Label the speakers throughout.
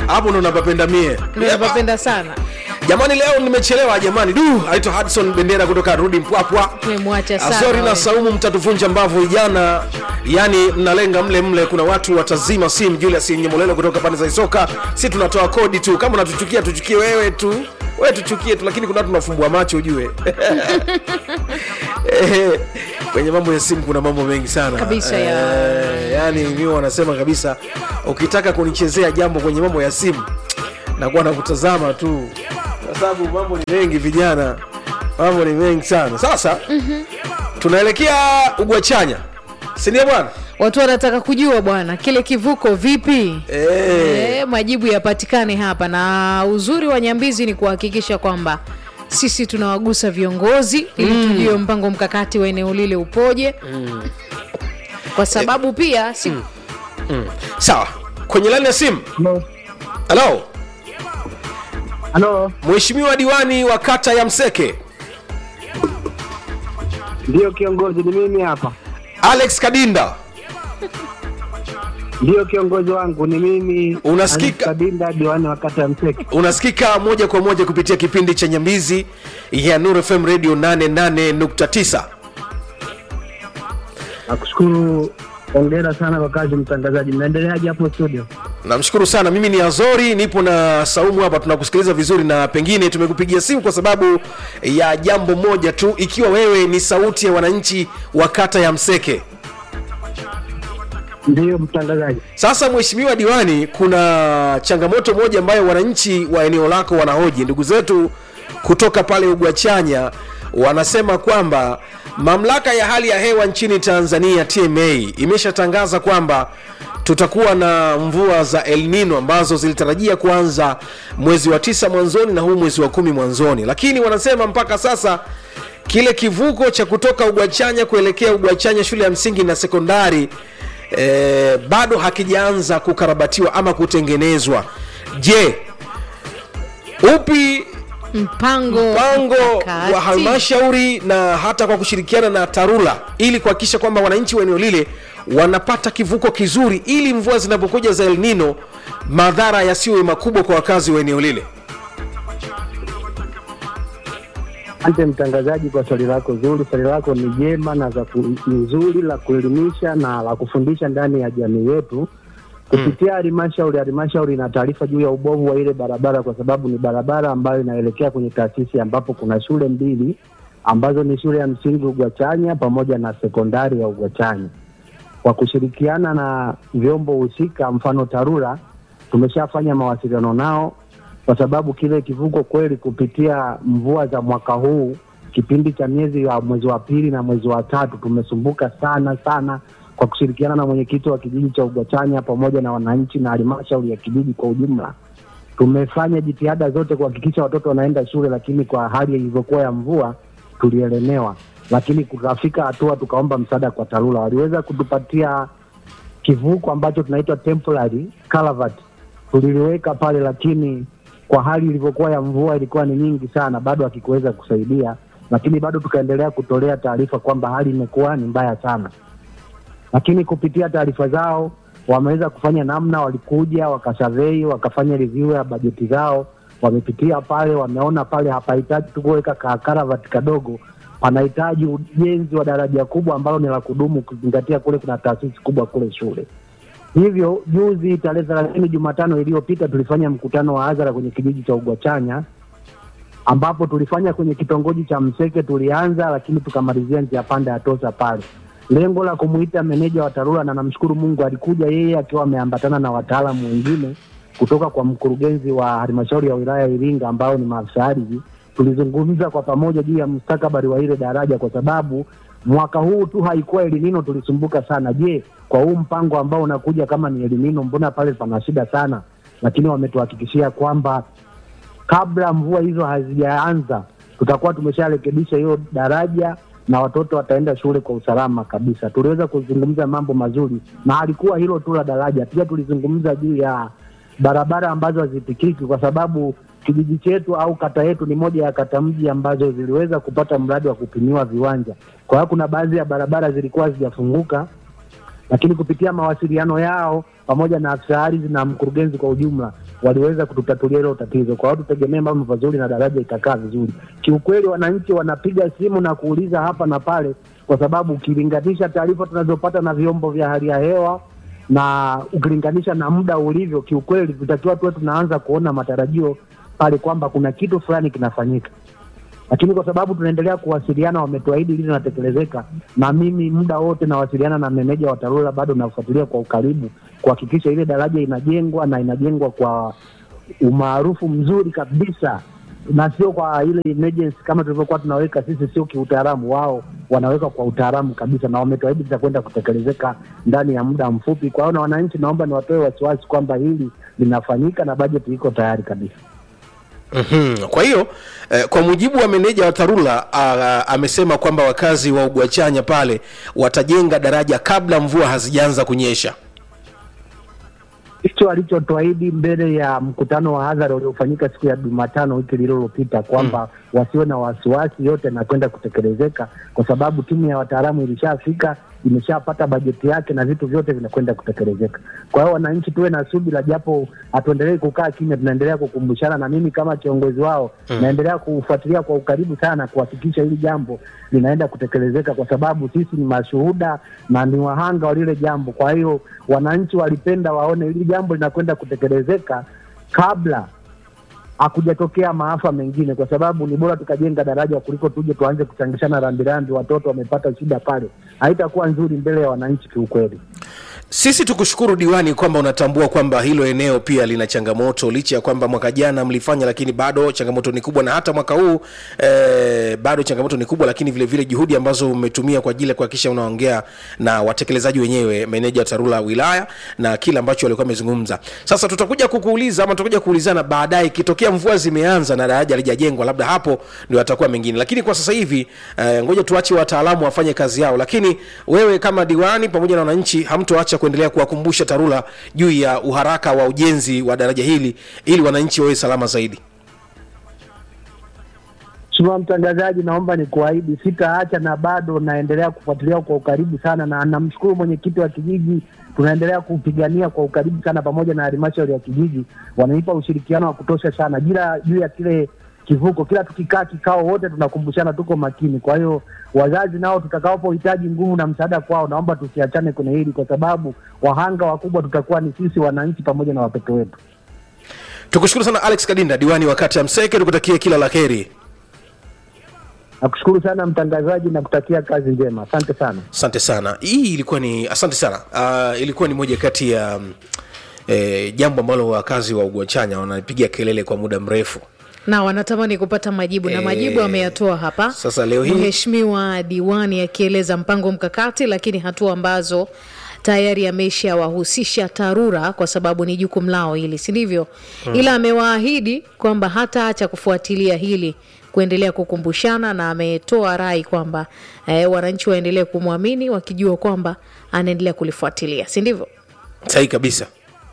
Speaker 1: hapo ndo napapenda mie
Speaker 2: Ndio napapenda sana
Speaker 1: jamani leo nimechelewa jamani du aitwa hudson bendera kutoka rudi mpwapwa
Speaker 2: tumemwacha sana
Speaker 1: Azori na
Speaker 2: we.
Speaker 1: Saumu mtatuvunja mbavu vijana, yani mnalenga mle mle. Kuna watu watazima simu. Julius Nyemolelo kutoka pande za Isoka, si tunatoa kodi tu. Kama unatuchukia tuchukie wewe tu, wewe tuchukie tu, lakini kuna watu tunafumbua macho ujue. Eh, kwenye mambo ya simu kuna mambo mengi sana
Speaker 2: Kabisa ya-
Speaker 1: Eh, yani mimi wanasema kabisa, ukitaka kunichezea jambo kwenye mambo ya simu nakuwa nakutazama tu, kwa sababu mambo ni mengi vijana, mambo ni mengi sana. Sasa tunaelekea ugwachanya sindio bwana
Speaker 2: watu wanataka kujua bwana kile kivuko vipi
Speaker 1: Eh,
Speaker 2: e, majibu yapatikane hapa na uzuri wa nyambizi ni kuhakikisha kwamba sisi tunawagusa viongozi ili tujue mpango mkakati wa eneo lile upoje kwa sababu pia si,
Speaker 1: sawa kwenye laini ya simu
Speaker 3: Halo.
Speaker 1: halo
Speaker 3: Halo,
Speaker 1: mheshimiwa diwani wa kata ya mseke
Speaker 3: ndiyo kiongozi, ni mimi hapa.
Speaker 1: alex kadinda
Speaker 3: Ndiyo kiongozi wangu, ni mimi.
Speaker 1: Unasikika?
Speaker 3: Aziz Kabinda, diwani wa kata ya Mseke.
Speaker 1: unasikika moja kwa moja kupitia kipindi cha nyambizi ya nur fm radio 88.9
Speaker 3: Nakushukuru, hongera sana kwa kazi mtangazaji. Mnaendeleaje hapo studio?
Speaker 1: namshukuru sana mimi ni azori nipo na saumu hapa tunakusikiliza vizuri na pengine tumekupigia simu kwa sababu ya jambo moja tu ikiwa wewe ni sauti ya wananchi wa kata ya mseke
Speaker 3: Ndiyo mtangazaji.
Speaker 1: Sasa mheshimiwa diwani, kuna changamoto moja ambayo wananchi wa eneo lako wanahoji. Ndugu zetu kutoka pale Ugwachanya wanasema kwamba mamlaka ya hali ya hewa nchini Tanzania TMA imeshatangaza kwamba tutakuwa na mvua za El Nino ambazo zilitarajia kuanza mwezi wa tisa mwanzoni na huu mwezi wa kumi mwanzoni, lakini wanasema mpaka sasa kile kivuko cha kutoka Ugwachanya kuelekea Ugwachanya shule ya msingi na sekondari eh, bado hakijaanza kukarabatiwa ama kutengenezwa. Je, upi
Speaker 2: mpango
Speaker 1: mpango
Speaker 2: mkakati.
Speaker 1: wa halmashauri na hata kwa kushirikiana na TARURA ili kuhakikisha kwamba wananchi wa eneo lile wanapata kivuko kizuri ili mvua zinapokuja za El Nino madhara yasiwe makubwa kwa wakazi wa eneo lile?
Speaker 3: Asante mtangazaji kwa swali lako zuri. Swali lako ni jema na za ku- ni zuri la kuelimisha na la kufundisha ndani ya jamii yetu kupitia halmashauri. Halmashauri ina taarifa juu ya ubovu wa ile barabara, kwa sababu ni barabara ambayo inaelekea kwenye taasisi ambapo kuna shule mbili ambazo ni shule ya msingi Ugwachanya pamoja na sekondari ya Ugwachanya. Kwa kushirikiana na vyombo husika, mfano TARURA, tumeshafanya mawasiliano nao kwa sababu kile kivuko kweli, kupitia mvua za mwaka huu, kipindi cha miezi ya mwezi wa pili na mwezi wa tatu, tumesumbuka sana sana, kwa kushirikiana na mwenyekiti wa kijiji cha Ugwachanya pamoja na wananchi na halmashauri ya kijiji kwa ujumla. Tumefanya jitihada zote kuhakikisha watoto wanaenda shule, lakini kwa hali ilivyokuwa ya mvua tulielemewa, lakini kukafika hatua tukaomba msaada kwa TARURA. Waliweza kutupatia kivuko ambacho tunaitwa temporary culvert tuliliweka pale, lakini kwa hali ilivyokuwa ya mvua ilikuwa ni nyingi sana, bado hakikuweza kusaidia, lakini bado tukaendelea kutolea taarifa kwamba hali imekuwa ni mbaya sana, lakini kupitia taarifa zao wameweza kufanya namna, walikuja wakasavei, wakafanya review ya bajeti zao, wamepitia pale, wameona pale hapahitaji tu kuweka ka karavati kadogo, panahitaji ujenzi wa daraja kubwa ambalo ni la kudumu, ukizingatia kule kuna taasisi kubwa kule shule. Hivyo juzi tarehe thelathini Jumatano iliyopita tulifanya mkutano wa hadhara kwenye kijiji cha Ugwachanya ambapo tulifanya kwenye kitongoji cha Mseke tulianza, lakini tukamalizia njia panda ya Tosa pale, lengo la kumuita meneja wa TARURA, na namshukuru Mungu alikuja yeye akiwa ameambatana na wataalamu wengine kutoka kwa mkurugenzi wa halmashauri ya wilaya ya Iringa ambao ni maafisa ardhi. Tulizungumza kwa pamoja juu ya mustakabali wa ile daraja, kwa sababu mwaka huu tu haikuwa elinino, tulisumbuka sana. Je, kwa huu mpango ambao unakuja kama ni elinino, mbona pale pana shida sana? Lakini wametuhakikishia kwamba kabla mvua hizo hazijaanza tutakuwa tumesharekebisha hiyo daraja na watoto wataenda shule kwa usalama kabisa. Tuliweza kuzungumza mambo mazuri, na halikuwa hilo tu la daraja, pia tulizungumza juu ya barabara ambazo hazipikiki, kwa sababu kijiji chetu au kata yetu ni moja ya kata mji ambazo ziliweza kupata mradi wa kupimiwa viwanja. Kwa hiyo kuna baadhi ya barabara zilikuwa hazijafunguka lakini kupitia mawasiliano yao pamoja na afisa ardhi na mkurugenzi kwa ujumla waliweza kututatulia hilo tatizo. Kwa hiyo tutegemee mambo mazuri na daraja itakaa vizuri. Kiukweli, wananchi wanapiga simu na kuuliza hapa na pale, kwa sababu ukilinganisha taarifa tunazopata na vyombo vya hali ya hewa na ukilinganisha na muda ulivyo, kiukweli tutakiwa tuwe tunaanza kuona matarajio pale kwamba kuna kitu fulani kinafanyika lakini kwa sababu tunaendelea kuwasiliana, wametuahidi lili linatekelezeka, na mimi muda wote nawasiliana na meneja wa TARURA, bado nafuatilia kwa ukaribu kuhakikisha ile daraja inajengwa na inajengwa kwa umaarufu mzuri kabisa, na sio kwa ile emergency kama tulivyokuwa tunaweka sisi, sio kiutaalamu. Wao wanaweka kwa utaalamu kabisa, na wametuahidi litakwenda kutekelezeka ndani ya muda mfupi. Kwa hiyo na wananchi, naomba niwatoe wasiwasi kwamba hili linafanyika na bajeti iko tayari kabisa.
Speaker 1: Mhm. Kwa hiyo eh, kwa mujibu wa meneja wa TARURA ah, amesema kwamba wakazi wa Ugwachanya pale watajenga daraja kabla mvua hazijaanza kunyesha.
Speaker 3: hicho alichotuahidi mbele ya mkutano wa hadhara uliofanyika siku ya Jumatano wiki lililopita kwamba wasiwe na wasiwasi, yote na kwenda kutekelezeka, kwa sababu timu ya wataalamu ilishafika, imeshapata bajeti yake na vitu vyote vinakwenda kutekelezeka. Kwa hiyo wananchi tuwe na subira, japo hatuendelei kukaa kimya, tunaendelea kukumbushana, na mimi kama kiongozi wao naendelea kufuatilia kwa ukaribu sana kuhakikisha hili jambo linaenda kutekelezeka, kwa sababu sisi ni mashuhuda na ni wahanga wa lile jambo. Kwa hiyo wananchi walipenda waone hili jambo linakwenda kutekelezeka kabla hakujatokea maafa mengine, kwa sababu ni bora tukajenga daraja kuliko tuje tuanze kuchangishana rambirambi, watoto wamepata shida pale, haitakuwa nzuri mbele ya wananchi kiukweli.
Speaker 1: Sisi tukushukuru diwani kwamba unatambua kwamba hilo eneo pia lina changamoto, licha ya kwamba mwaka jana mlifanya, lakini bado changamoto ni kubwa, na hata mwaka huu eh, bado changamoto ni kubwa, lakini vile vile juhudi ambazo umetumia kwa ajili ya kuhakikisha unaongea na watekelezaji wenyewe, meneja wa TARURA wilaya na kile ambacho walikuwa wamezungumza. Sasa tutakuja kukuuliza ama tutakuja kuulizana baadaye, ikitokea mvua zimeanza na daraja halijajengwa, labda hapo ndio atakuwa mengine, lakini kwa sasa hivi eh, ngoja tuache wataalamu wafanye kazi yao, lakini wewe kama diwani pamoja na wananchi hamtoacha kuendelea kuwakumbusha TARURA juu ya uharaka wa ujenzi wa daraja hili ili wananchi wawe salama zaidi.
Speaker 3: Mheshimiwa mtangazaji, naomba nikuahidi sitaacha na bado naendelea kufuatilia kwa ukaribu sana, na namshukuru mwenyekiti wa kijiji, tunaendelea kupigania kwa ukaribu sana pamoja na halmashauri ya kijiji, wananipa ushirikiano wa kutosha sana jila juu ya kile kivuko. Kila tukikaa kikao, wote tunakumbushana, tuko makini. Kwa hiyo wazazi nao tutakapohitaji nguvu na msaada kwao, naomba tusiachane kwenye hili, kwa sababu wahanga wakubwa tutakuwa ni sisi wananchi pamoja na watoto wetu.
Speaker 1: Tukushukuru sana Alex Kadinda, diwani wa kata ya Mseke, tukutakie kila la heri.
Speaker 3: Nakushukuru sana mtangazaji na kutakia kazi njema, asante sana.
Speaker 1: Asante sana. Hii ilikuwa ni asante sana. Uh, ilikuwa ni moja kati ya mm, eh, jambo ambalo wakazi wa Ugwachanya wanapigia kelele kwa muda mrefu.
Speaker 2: na wanatamani kupata majibu na
Speaker 1: Eh,
Speaker 2: majibu ameyatoa hapa
Speaker 1: sasa leo hii-
Speaker 2: mheshimiwa diwani akieleza mpango mkakati lakini hatua ambazo tayari ameshawahusisha TARURA kwa sababu ni jukumu lao hili, si ndivyo? Ila amewaahidi kwamba hataacha kufuatilia hili, kuendelea kukumbushana, na ametoa rai kwamba eh, wananchi waendelee kumwamini wakijua kwamba anaendelea kulifuatilia, si ndivyo?
Speaker 1: Sahihi kabisa.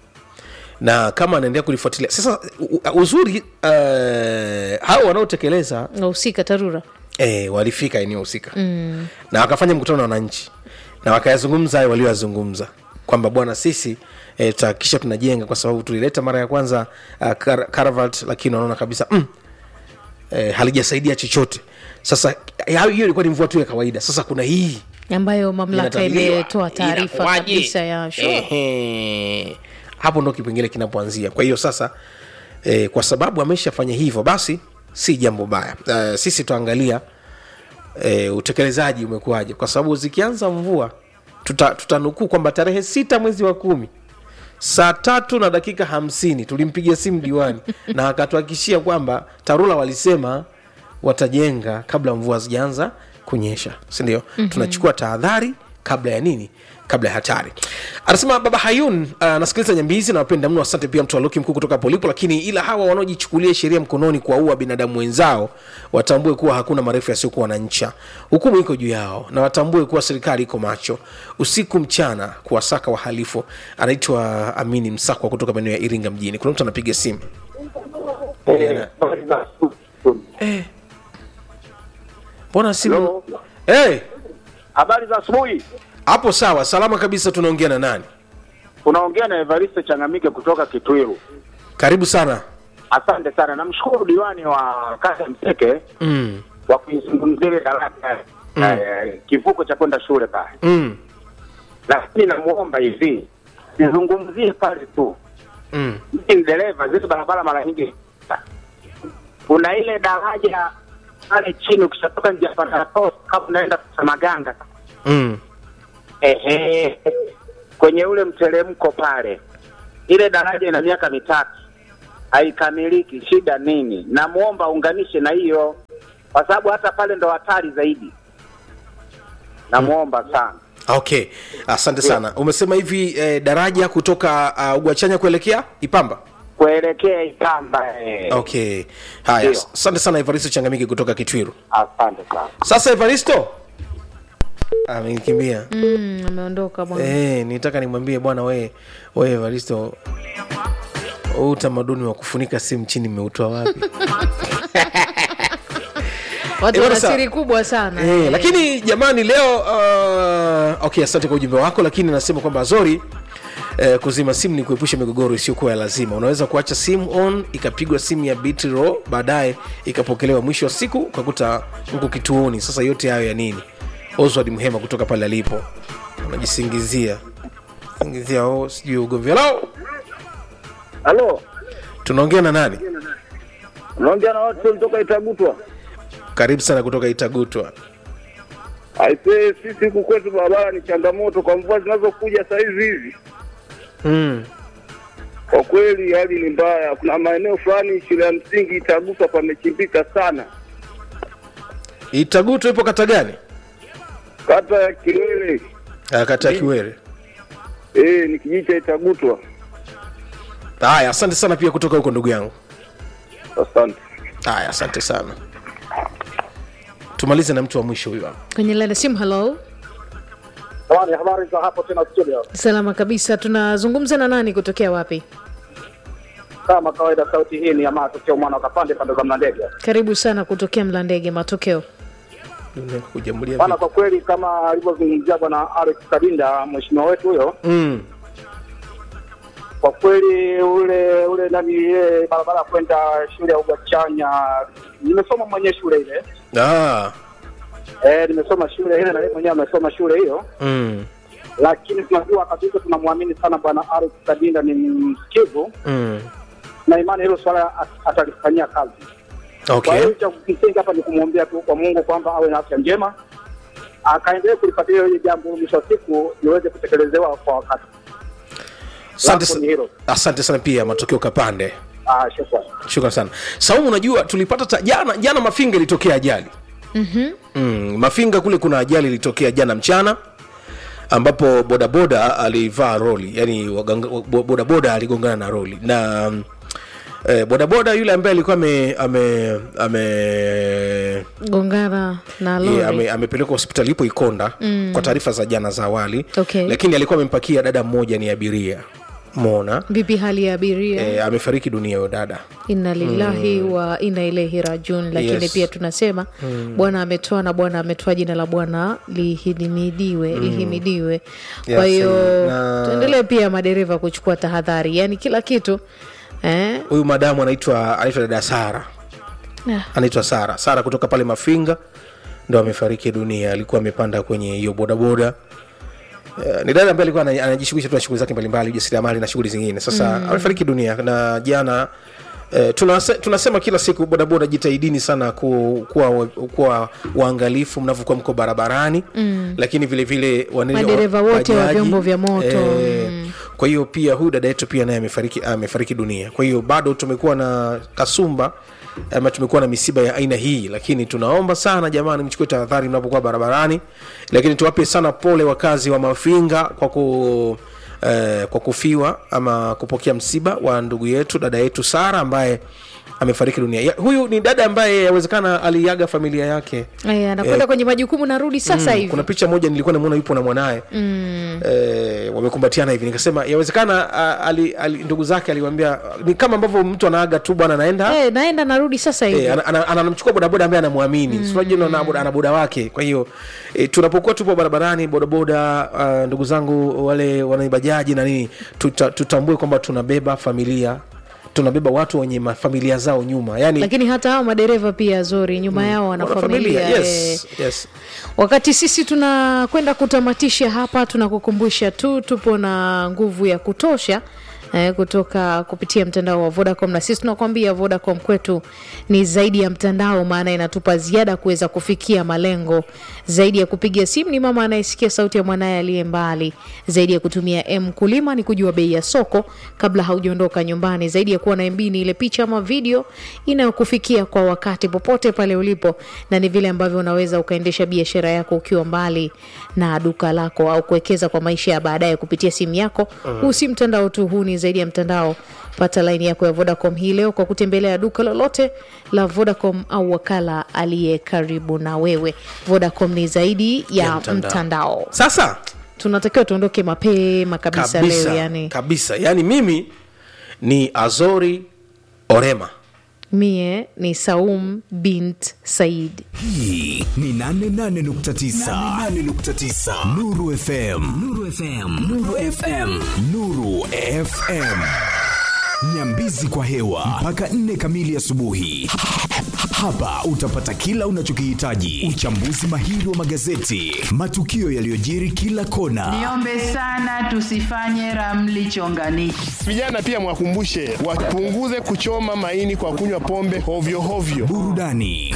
Speaker 1: Na kama anaendelea kulifuatilia sasa, u- u- uzuri uh, hao wanaotekeleza
Speaker 2: Wahusika TARURA
Speaker 1: eh, walifika eneo husika mm. na wakafanya mkutano na wananchi na wakayazungumza hayo walioyazungumza kwamba bwana sisi eh, tutahakikisha tunajenga kwa sababu tulileta mara ya kwanza uh, kar- Karavalt lakini wanaona kabisa mm, eh, halijasaidia chochote sasa ya- hiyo ilikuwa ni mvua tu ya kawaida sasa kuna hii
Speaker 2: ambayo mamlaka
Speaker 1: inatabiriwa.
Speaker 2: imetoa taarifa
Speaker 1: Inakuwaje?
Speaker 2: kabisa ya sure.
Speaker 1: Ehe. hapo ndo kipengele kinapoanzia kwa hiyo sasa eh, kwa sababu ameshafanya hivyo basi si jambo baya eh, sisi tuangalia eh, utekelezaji umekuwaje kwa sababu zikianza mvua tuta- tutanukuu kwamba tarehe sita mwezi wa kumi saa tatu na dakika hamsini tulimpigia simu diwani na akatuhakikishia kwamba tarura walisema watajenga kabla mvua hazijaanza kunyesha sindio mm-hmm. tunachukua tahadhari kabla ya nini kabla ya hatari anasema baba hayun anasikiliza uh, nyambizi na wapenda mno asante pia mtu aluki mkuu kutoka polipo lakini ila hawa wanaojichukulia sheria mkononi kuwaua binadamu wenzao watambue kuwa hakuna marefu yasiokuwa na ncha hukumu iko juu yao na watambue kuwa serikali iko macho usiku mchana kuwasaka wahalifu anaitwa amini msakwa kutoka maeneo ya iringa mjini kuna mtu anapiga simu Eh. mbona simu
Speaker 4: Hello.
Speaker 1: hey,
Speaker 4: Habari za asubuhi.
Speaker 1: hapo sawa salama kabisa tunaongea na nani
Speaker 4: Unaongea na Evaristo Changamike kutoka Kitwiru.
Speaker 1: karibu sana
Speaker 4: Asante sana, namshukuru diwani wa kata Mteke
Speaker 1: mm.
Speaker 4: kwa kuizungumzia ile daraja
Speaker 1: Mm.
Speaker 4: eh, kivuko cha kwenda shule pale,
Speaker 1: Mm.
Speaker 4: lakini namuomba hivi nizungumzie pale tu
Speaker 1: Mm.
Speaker 4: mimi ni dereva, zile barabara mara nyingi kuna ile daraja pale chini, ukishatoka njia panda kama unaenda Samaganga,
Speaker 1: Mm.
Speaker 4: ehe, kwenye ule mteremko pale, ile daraja ina miaka mitatu haikamiliki. Shida nini? Namwomba unganishe na hiyo, kwa sababu hata pale ndo hatari zaidi. Namwomba sana.
Speaker 1: okay asante sana umesema hivi eh, daraja kutoka uh, ugwachanya kuelekea ipamba
Speaker 4: kuelekea Ikamba. Eh.
Speaker 1: okay haya
Speaker 4: Ndio.
Speaker 1: asante sana evaristo changamiki kutoka kitwiru
Speaker 4: Asante sana.
Speaker 1: sasa evaristo amenikimbia
Speaker 2: mm, ameondoka bwana
Speaker 1: Eh, nitaka nimwambie bwana we we Evaristo huu utamaduni wa kufunika simu chini mmeutoa wapi?
Speaker 2: watu
Speaker 1: Eh,
Speaker 2: wana
Speaker 1: bwana, sawa.
Speaker 2: siri kubwa sana
Speaker 1: eh, lakini jamani leo uh, okay, asante kwa ujumbe wako, lakini nasema kwamba Zori Eh, kuzima simu ni kuepusha migogoro isiyokuwa ya lazima. Unaweza kuacha simu on ikapigwa simu ya betri low, baadaye ikapokelewa, mwisho wa siku ukakuta mko kituoni. Sasa yote hayo ya nini? Oswald Mhema kutoka pale alipo unajisingizia singizia, oh, sijui ugomvi. Hello,
Speaker 5: Halo,
Speaker 1: tunaongea na nani?
Speaker 5: unaongea na watu kutoka Itagutwa.
Speaker 1: Karibu sana kutoka Itagutwa.
Speaker 5: Aisee, sisi huku kwetu barabara ni changamoto kwa mvua zinazokuja saa hizi hizi.
Speaker 1: Mm.
Speaker 5: Kwa kweli hali ni mbaya. Kuna maeneo fulani shule ya msingi Itagutwa pamechimbika sana,
Speaker 1: Itagutwa ipo kata gani?
Speaker 5: kata ya Kilele.
Speaker 1: Ah, kata ya Kiwere.
Speaker 5: Eh, ni kijiji cha Itagutwa.
Speaker 1: Haya, asante sana pia kutoka huko ndugu yangu.
Speaker 5: Asante.
Speaker 1: Haya, asante sana. Tumalize na mtu wa mwisho huyu hapa.
Speaker 2: kwenye laini ya simu halo
Speaker 4: Jamani, habari za hapo tena studio.
Speaker 2: salama kabisa tunazungumza na nani kutokea wapi
Speaker 4: Kama kawaida, sauti hii ni ya matokeo mwana wa kapande pande za Mlandege.
Speaker 2: karibu sana kutokea mlandege matokeo
Speaker 1: Kujamulia
Speaker 4: Bana,
Speaker 1: vipi?
Speaker 4: kwa kweli kama alivyozungumzia bwana Alex Kadinda, mheshimiwa wetu huyo,
Speaker 1: Mm.
Speaker 4: kwa kweli ule ule nani ile barabara ya kwenda shule ya Ugachanya, nimesoma mwenyewe shule ile
Speaker 1: Ah.
Speaker 4: eh, nimesoma shule ile na yeye mwenyewe amesoma shule hiyo,
Speaker 1: Mm.
Speaker 4: lakini tunajua kabisa, tunamwamini sana bwana Alex Kadinda, ni msikivu
Speaker 1: Mm.
Speaker 4: na imani hilo swala at- atalifanyia kazi. Kwa
Speaker 1: Okay.
Speaker 4: hiyo cha msingi hapa ni kumwombea tu kwa Mungu kwamba awe na afya njema, akaendelee kulifuatilia hili jambo, mwisho wa siku liweze kutekelezewa kwa wakati.
Speaker 1: Asante
Speaker 4: Langu ni
Speaker 1: sa-
Speaker 4: hilo.
Speaker 1: asante sana pia matokeo kapande.
Speaker 4: Ah, shukrani.
Speaker 1: Shukrani sana. Saumu, unajua tulipata ta, jana jana Mafinga ilitokea ajali.
Speaker 2: Mhm.
Speaker 1: Mm, Mafinga kule kuna ajali ilitokea jana mchana ambapo bodaboda alivaa roli, yani waganga- bo- bodaboda aligongana na roli na mm, eh, bodaboda yule ambaye alikuwa ame ame ame
Speaker 2: gongana na
Speaker 1: Ye,
Speaker 2: lori
Speaker 1: ame, amepelekwa hospitali ipo Ikonda mm. kwa taarifa za jana za awali
Speaker 2: Okay.
Speaker 1: lakini alikuwa amempakia dada mmoja ni abiria mona
Speaker 2: vipi hali ya abiria
Speaker 1: e, amefariki dunia huyo dada
Speaker 2: inna lillahi wa inna ilaihi rajiun lakini
Speaker 1: Yes.
Speaker 2: pia tunasema bwana ametoa na bwana ametoa jina la bwana lihimidiwe lihimidiwe kwa
Speaker 1: Yes,
Speaker 2: hiyo
Speaker 1: na-
Speaker 2: tuendelee pia madereva kuchukua tahadhari yaani kila kitu eh?
Speaker 1: huyu madamu anaitwa anaitwa dada Sara
Speaker 2: Ah,
Speaker 1: anaitwa Sara Sara kutoka pale Mafinga ndo amefariki dunia alikuwa amepanda kwenye hiyo bodaboda Uh, ni dada ambaye alikuwa ana- anajishughulisha tu na shughuli zake mbalimbali ujasiriamali na shughuli zingine sasa mm. amefariki dunia na jana Uh, tunase, tunasema kila siku bodaboda jitahidini sana ku, kuwa, kuwa waangalifu mnavyokuwa mko barabarani mm. lakini vile vile wanene-
Speaker 2: Madereva wote wa
Speaker 1: bajaji,
Speaker 2: vyombo vya moto,
Speaker 1: eh, kwa hiyo pia huyu dada yetu pia naye amefariki amefariki dunia kwa hiyo bado tumekuwa na kasumba ama tumekuwa na misiba ya aina hii lakini tunaomba sana jamani mchukue tahadhari mnapokuwa barabarani lakini tuwape sana pole wakazi wa mafinga kwa ku eh, kwa kufiwa ama kupokea msiba wa ndugu yetu dada yetu sara ambaye amefariki dunia ya, huyu ni dada ambaye yawezekana aliaga familia yake
Speaker 2: Eh, anakwenda
Speaker 1: Eh,
Speaker 2: kwenye majukumu narudi sasa hivi
Speaker 1: kuna picha moja nilikuwa namuona yupo na mwanaye
Speaker 2: mm.
Speaker 1: eh, wamekumbatiana hivi nikasema yawezekana ah, ali, ali, ndugu zake aliwambia ni kama ambavyo mtu anaaga tu bwana anaenda
Speaker 2: eh, naenda narudi sasa hivi
Speaker 1: Eh, ana- ana- ana- anamchukua bodaboda ambaye anamwamini mm. unajua ana boda- ana boda wake kwa hiyo e, tunapokuwa tupo barabarani bodaboda uh, ndugu zangu wale wanaibajaji na nini tuta, tutambue kwamba tunabeba familia tunabeba watu wenye mafamilia zao nyuma yani
Speaker 2: lakini hata hao madereva pia zori nyuma yao wana
Speaker 1: wana
Speaker 2: familia eh.
Speaker 1: yes, yes.
Speaker 2: wakati sisi tunakwenda kutamatisha hapa tunakukumbusha tu tupo na nguvu ya kutosha eh, kutoka kupitia mtandao wa vodacom na sisi tunakwambia vodacom kwetu ni zaidi ya mtandao maana inatupa ziada kuweza kufikia malengo zaidi ya kupiga simu ni mama anayesikia sauti ya mwanaye aliye mbali zaidi ya kutumia m kulima ni kujua bei ya soko kabla haujaondoka nyumbani zaidi ya kuwa na mb ni ile picha ama video inayokufikia kwa wakati popote pale ulipo na ni vile ambavyo unaweza ukaendesha biashara yako ukiwa mbali na duka lako au kuwekeza kwa maisha ya baadaye kupitia simu yako huu si mtandao tu huu ni zaidi ya mtandao pata laini yako ya vodacom hii leo kwa kutembelea duka lolote la vodacom au wakala aliye karibu na wewe vodacom ni zaidi ya,
Speaker 1: Ya mtandao.
Speaker 2: mtandao.
Speaker 1: sasa
Speaker 2: tunatakiwa tuondoke mapema kabisa,
Speaker 1: kabisa
Speaker 2: leo yani
Speaker 1: kabisa yani mimi ni azori orema
Speaker 2: mie ni saum bint said
Speaker 6: hii ni 88.9 Nuru FM Nuru FM Nuru FM Nuru FM Nyambizi kwa hewa mpaka nne kamili asubuhi. Hapa utapata kila unachokihitaji: uchambuzi mahiri wa magazeti, matukio yaliyojiri kila kona,
Speaker 7: Niombe sana tusifanye ramli chonganishi.
Speaker 8: Vijana pia mwakumbushe wapunguze kuchoma maini kwa kunywa pombe hovyo hovyo.
Speaker 6: burudani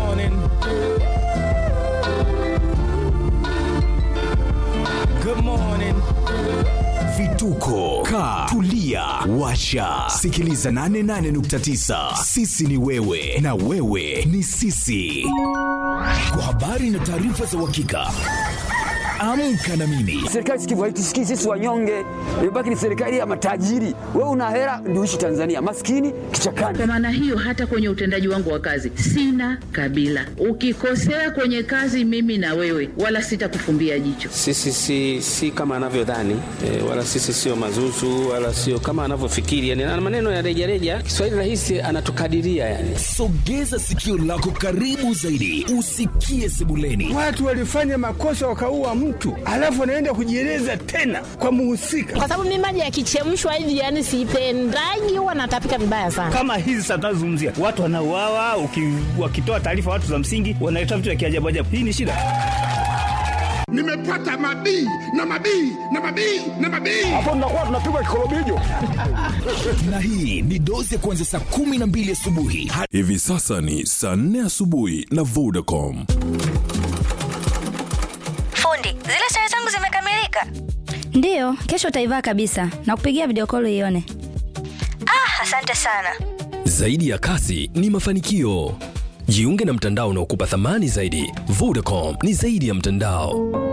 Speaker 6: vituko ka tulia washa sikiliza 88.9 sisi ni wewe na wewe ni sisi kwa habari na taarifa za uhakika amka na mimi
Speaker 9: Serikali sikivu haitusikii sisi wanyonge, imebaki ni serikali ya matajiri. Wewe una hela ndio uishi Tanzania, maskini kichakani.
Speaker 7: Kwa maana hiyo, hata kwenye utendaji wangu wa kazi sina kabila. Ukikosea kwenye kazi, mimi na wewe, wala sitakufumbia jicho.
Speaker 10: Sisi si, si kama anavyodhani e, wala sisi sio mazuzu wala sio kama anavyofikiri yani, na maneno ya rejareja. Kiswahili rahisi anatukadiria yani.
Speaker 6: sogeza sikio lako karibu zaidi usikie sebuleni
Speaker 8: Watu walifanya makosa wakaua mtu, alafu anaenda kujieleza tena kwa muhusika.
Speaker 11: kwa sababu mimi maji yakichemshwa hivi yani sipendagi, huwa natapika vibaya sana.
Speaker 12: kama hizi sasa tunazozungumzia watu wanauawa, uki- wakitoa taarifa watu za msingi wanaleta vitu vya kiajabu ajabu. Hii ni shida.
Speaker 8: Nimepata mabii na mabii na mabii na mabii.
Speaker 6: na hii ni dozi ya kuanzia saa kumi na mbili asubuhi hadi
Speaker 13: Hivi sasa ni saa nne asubuhi na Vodacom.
Speaker 11: Fundi, zile sare zangu zimekamilika.
Speaker 14: Ndiyo, kesho utaivaa kabisa na kupigia video call ione.
Speaker 11: Ah, asante sana.
Speaker 15: Zaidi ya kasi ni mafanikio. Jiunge na mtandao unaokupa thamani zaidi. Vodacom ni zaidi ya mtandao.